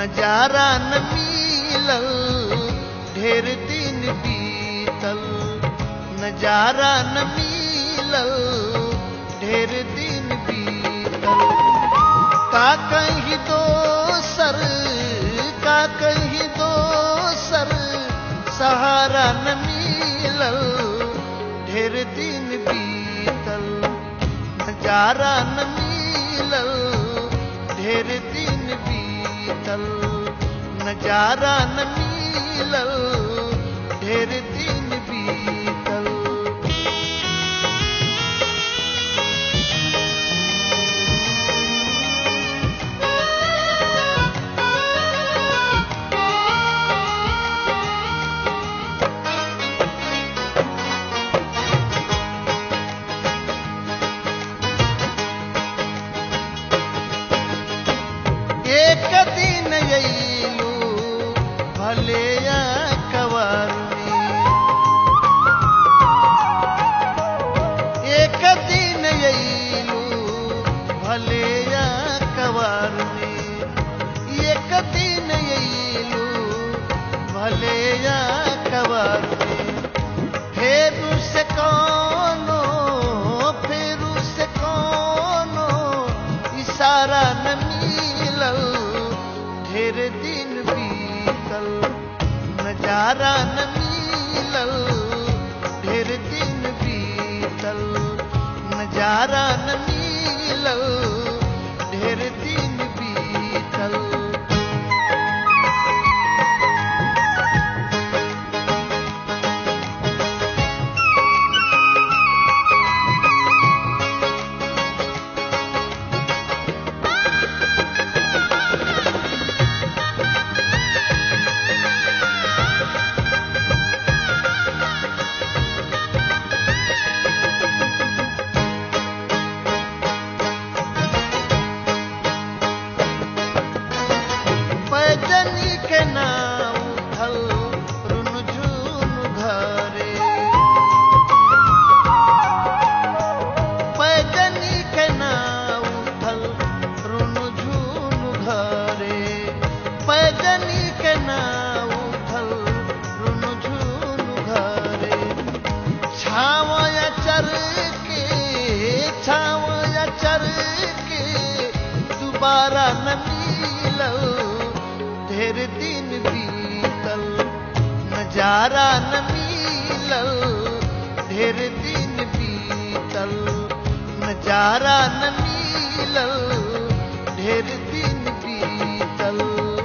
नजारा न मिलल ढेर दिन बीतल नजारा न मिलल ढेर दिन बीतल का कहीं दोसर का कहीं दोसर सहारा न मिलल ढेर दिन बीतल नजारा न मिलल ढेर दिन बीतल नजारा न मिलल ढेर दिन बीतल एक दिन अयलू भले कवर एक दिन अयलू भले कवर एक दिन अयलू भले कवर फेरू से कोनो फेरू से कोनो इशारा न मिलल ढेर दिन बीतल नजारा न मिलल ढेर दिन बीतल नजारा न मिलल ढेर दिन बीतल पैदनी के नाव उठल रुनझुन घरे पैदनी के नाव उठल रुनझुन घरे पैदनी के नाव उठल रुनझुन घरे छावया चर के छावया चर के दोबारा न मिलल ढेर दिन बीतल नजारा न मिलल ढेर दिन बीतल नजारा न मिलल ढेर दिन बीतल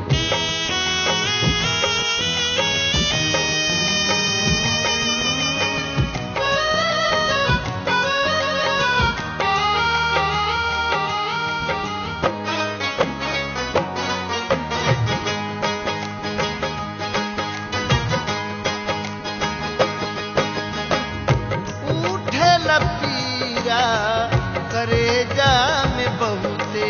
उठे लपीरा करे जा में बहुते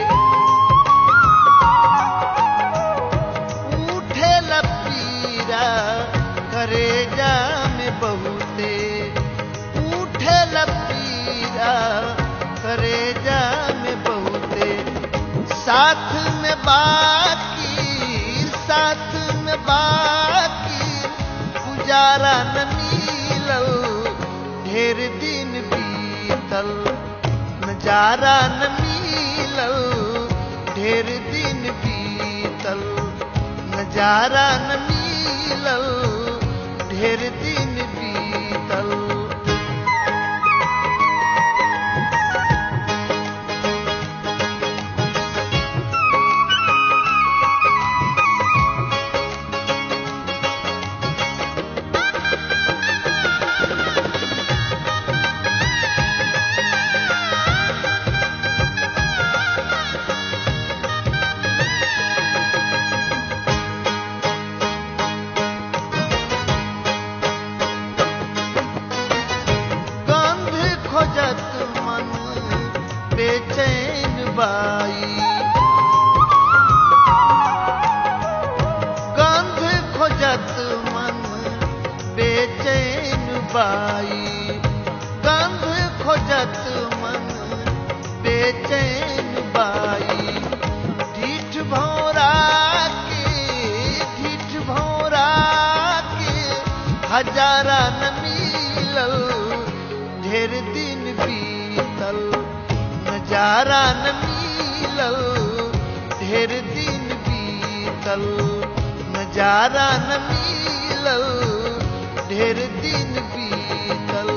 उठे लपीरा करे जा में बहुते उठे लपीरा करे जा में बहुते साथ में बाकी साथ में बाकी गुजारा न मिलल ढेर दिन बीतल नजारा न मिलल ढेर दिन बीतल नजारा न मिलल ढेर दिन बीतल गंध खोजत मन बेचैन बाई गंध खोजत मन बेचैन बाई गंध खोजत मन बेचैन बाई ढीठ भौरा हजारा न मिलल ढेर दिन बीतल नजारा न मिलल ढेर दिन बीतल नजारा न मिलल ढेर दिन बीतल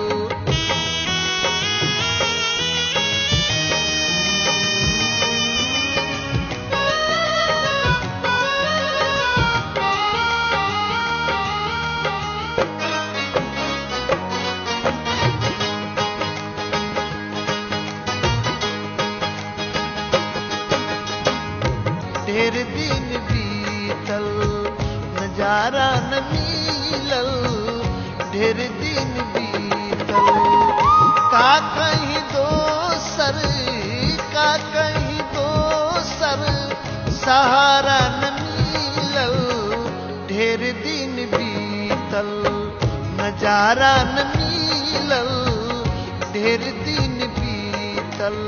ढेर दिन बीतल नजारा न मिलल ढेर दिन बीतल का कहीं दोसर का कहीं दोसर सहारा न मिलल ढेर दिन बीतल नजारा न मिलल ढेर दिन बीतल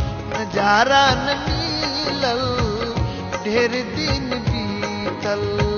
नजारा न मिलल ढेर दिन बीतल